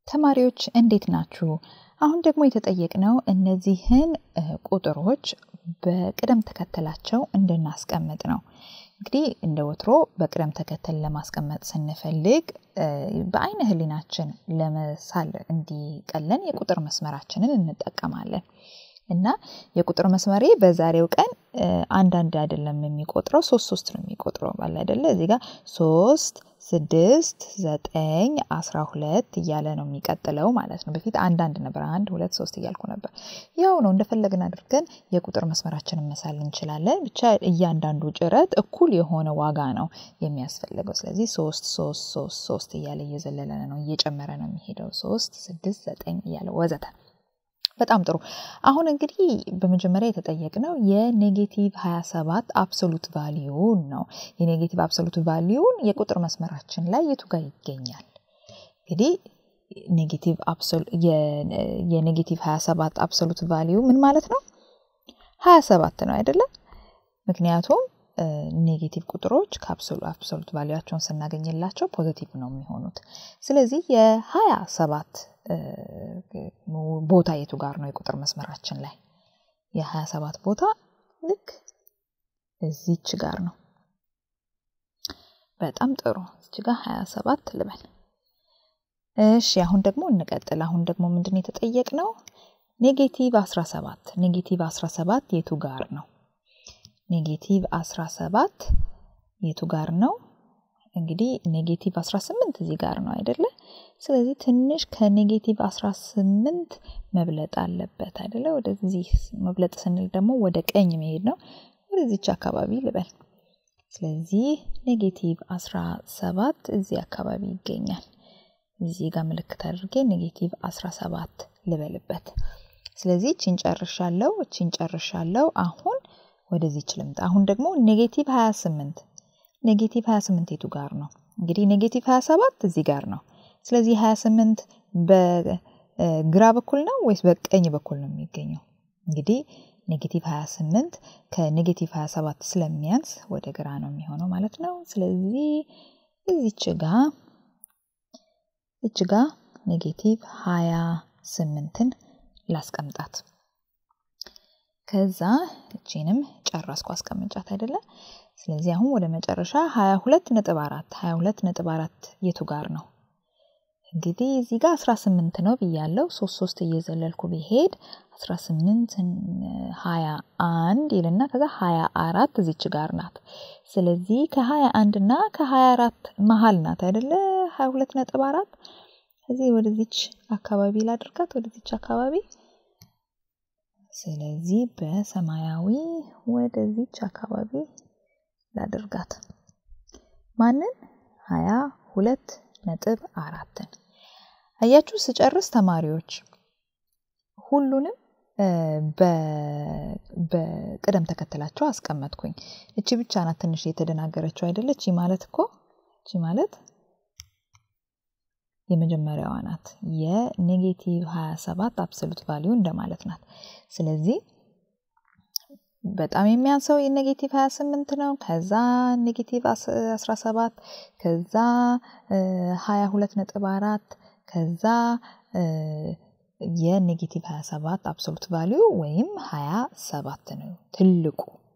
ተማሪዎች እንዴት ናችሁ? አሁን ደግሞ የተጠየቅነው እነዚህን ቁጥሮች በቅደም ተከተላቸው እንድናስቀምጥ ነው። እንግዲህ እንደ ወትሮ በቅደም ተከተል ለማስቀመጥ ስንፈልግ በአይነ ህሊናችን ለመሳል እንዲቀለን የቁጥር መስመራችንን እንጠቀማለን። እና የቁጥር መስመሬ በዛሬው ቀን አንዳንድ አይደለም የሚቆጥረው ሶስት ሶስት ነው የሚቆጥረው ባለ አይደለ እዚህ ጋር ሶስት ስድስት ዘጠኝ አስራ ሁለት እያለ ነው የሚቀጥለው ማለት ነው። በፊት አንዳንድ ነበር አንድ ሁለት ሶስት እያልኩ ነበር። ያው ነው እንደፈለግን አድርገን የቁጥር መስመራችንን መሳል እንችላለን። ብቻ እያንዳንዱ ጭረት እኩል የሆነ ዋጋ ነው የሚያስፈልገው። ስለዚህ ሶስት ሶስት ሶስት ሶስት እያለ እየዘለለ ነው እየጨመረ ነው የሚሄደው ሶስት ስድስት ዘጠኝ እያለ ወዘተ በጣም ጥሩ። አሁን እንግዲህ በመጀመሪያ የተጠየቅነው የኔጌቲቭ 27 አብሶሉት ቫሊዩን ነው። የኔጌቲቭ አብሶሉት ቫሊዩን የቁጥር መስመራችን ላይ የቱ ጋር ይገኛል? እንግዲህ ኔጌቲቭ የኔጌቲቭ 27 አብሶሉት ቫሊዩ ምን ማለት ነው? 27 ነው አይደለም? ምክንያቱም ኔጌቲቭ ቁጥሮች ከአብሶሉት ቫሊያቸውን ስናገኝላቸው ፖዘቲቭ ነው የሚሆኑት። ስለዚህ የሀያ ሰባት ቦታ የቱ ጋር ነው የቁጥር መስመራችን ላይ? የሀያ ሰባት ቦታ ልክ እዚች ጋር ነው። በጣም ጥሩ። እዚች ጋር ሀያ ሰባት ልበል። እሺ አሁን ደግሞ እንቀጥል። አሁን ደግሞ ምንድን የተጠየቅነው ኔጌቲቭ 17 ኔጌቲቭ 17 የቱ ጋር ነው? ኔጌቲቭ 17 የቱ ጋር ነው? እንግዲህ ኔጌቲቭ 18 እዚህ ጋር ነው አይደለ? ስለዚህ ትንሽ ከኔጌቲቭ 18 መብለጥ አለበት አይደለ? ወደዚህ መብለጥ ስንል ደግሞ ወደ ቀኝ መሄድ ነው። ወደዚች አካባቢ ልበል። ስለዚህ ኔጌቲቭ 17 እዚህ አካባቢ ይገኛል። እዚህ ጋር ምልክት አድርጌ ኔጌቲቭ 17 ልበልበት። ስለዚህ እቺን ጨርሻለሁ፣ እቺን ጨርሻለሁ። አሁን ወደዚች ልምጣ። አሁን ደግሞ ኔጌቲቭ 28 ኔጌቲቭ 28 የቱ ጋር ነው? እንግዲህ ኔጌቲቭ 27 እዚህ ጋር ነው። ስለዚህ 28 በግራ በኩል ነው ወይስ በቀኝ በኩል ነው የሚገኘው? እንግዲህ ኔጌቲቭ 28 ከኔጌቲቭ 27 ስለሚያንስ ወደ ግራ ነው የሚሆነው ማለት ነው። ስለዚህ እዚች ጋ እዚች ጋ ኔጌቲቭ 28ን ላስቀምጣት። ከዛ እቺንም ጨረስኩ አስቀምጫት አይደለ? ስለዚህ አሁን ወደ መጨረሻ 22 ነጥብ 4 22 ነጥብ 4 የቱ ጋር ነው? እንግዲህ እዚህ ጋር 18 ነው ብያለው። ሶስት ሶስት እየዘለልኩ ቢሄድ 18 21 ይልና ከዛ 24 እዚች ጋር ናት። ስለዚህ ከ21 እና ከ24 መሀል ናት አይደለ? 22 ነጥብ 4 እዚህ ወደዚች አካባቢ ላድርጋት፣ ወደዚች አካባቢ ስለዚህ በሰማያዊ ወደዚች አካባቢ ላድርጋት። ማንን? ሀያ ሁለት ነጥብ አራትን አያችሁ። ስጨርስ ተማሪዎች ሁሉንም በቅደም ተከተላቸው አስቀመጥኩኝ። እቺ ብቻ ናት ትንሽ የተደናገረችው አይደለ? እቺ ማለት እኮ እቺ ማለት የመጀመሪያዋ ናት። የኔጌቲቭ 27 አብሶሉት ቫሊዩ እንደማለት ናት። ስለዚህ በጣም የሚያንሰው የኔጌቲቭ 28 ነው። ከዛ ኔጌቲቭ 17 ከዛ 22 ነጥብ 4 ከዛ የኔጌቲቭ 27 አብሶሉት ቫሊዩ ወይም 27 ነው ትልቁ